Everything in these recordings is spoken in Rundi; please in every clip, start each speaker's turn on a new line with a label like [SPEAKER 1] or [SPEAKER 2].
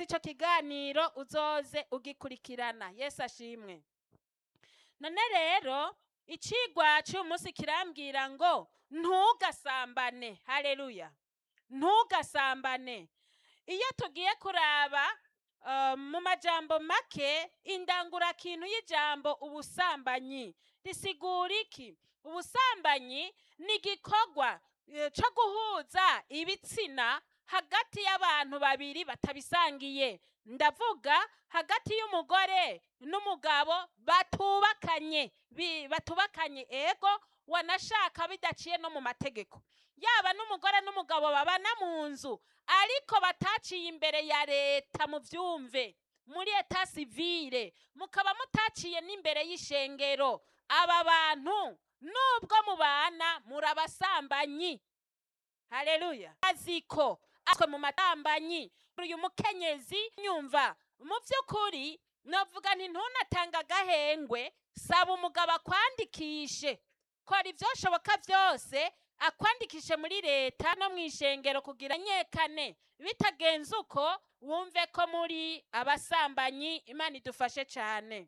[SPEAKER 1] ico kiganiro uzoze ugikurikirana yesu ashimwe none rero icigwa c'uyu munsi kirambwira ngo ntugasambane haleluya ntugasambane iyo tugiye kuraba uh, mu majambo make indangurakintu y'ijambo ubusambanyi risigura iki ubusambanyi ni igikorwa eh, co guhuza ibitsina hagati y'abantu babiri batabisangiye ndavuga hagati y'umugore n'umugabo batubakanye bi- batubakanye ego wanashaka bidaciye no mu mategeko yaba n'umugore n'umugabo babana mu nzu ariko bataciye imbere ya leta mu byumve muri eta sivire mukaba mutaciye n'imbere y'ishengero aba bantu nubwo mubana murabasambanyi haleluya aziko atwe mu matambanyi uyu mukenyezi nyumva mu by'ukuri novuga nti ntunatanga agahengwe saba umugabo akwandikishe kora ibyoshoboka byose akwandikishe muri leta no mu ishengero kugira nyekane bitagenze uko wumve ko muri abasambanyi imana idufashe cyane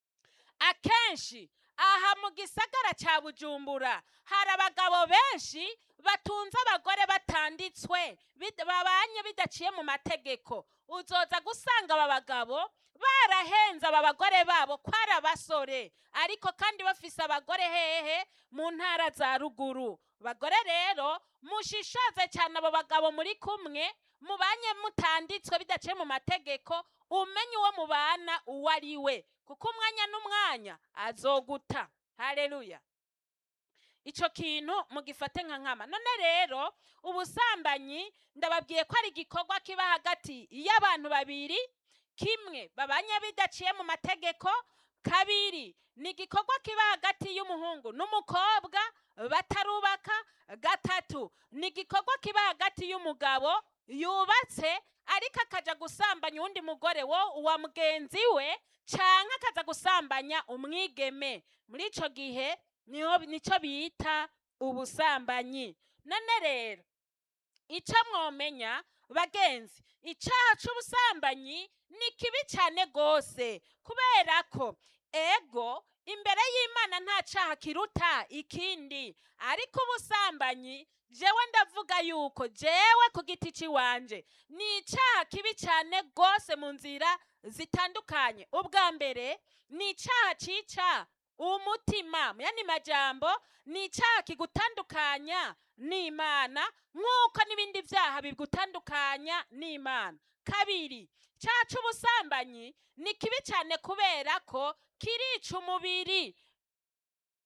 [SPEAKER 1] akenshi aha mu gisagara cya bujumbura hari abagabo benshi batunze abagore batanditswe bid- babanye bidaciye mu mategeko uzoza gusanga aba bagabo barahenze aba bagore babo ko ari abasore ariko kandi bafise abagore hehe mu ntara za ruguru bagore rero mushishoze cyane abo bagabo muri kumwe mubanye mutanditswe bidaciye mu mategeko umenye uwo mubana uwo ari we kuko umwanya n'umwanya azoguta haleluya ico kintu mugifate nka nkama none rero ubusambanyi ndababwiye ko ari igikorwa kiba hagati y'abantu babiri kimwe babanye bidaciye mu mategeko kabiri ni igikorwa kiba hagati y'umuhungu n'umukobwa batarubaka gatatu ni igikorwa kiba hagati y'umugabo yubatse ariko akaja gusambanya uwundi mugore wo uwa mugenzi we canke akaza gusambanya umwigeme muri ico gihe niho nico bita ubusambanyi none rero ico mwomenya bagenzi icaha c'ubusambanyi ni kibi cyane gose kubera ko ego imbere y'imana nta caha kiruta ikindi ariko ubusambanyi jewe ndavuga yuko jewe ku giti ciwanje ni icaha kibi cyane gose mu nzira zitandukanye ubwa mbere ni icaha cica umutima yani majambo ni icaha kigutandukanya n'imana nk'uko n'ibindi vyaha bigutandukanya n'imana kabiri icaha c'ubusambanyi ni kibi cyane kubera ko kirica umubiri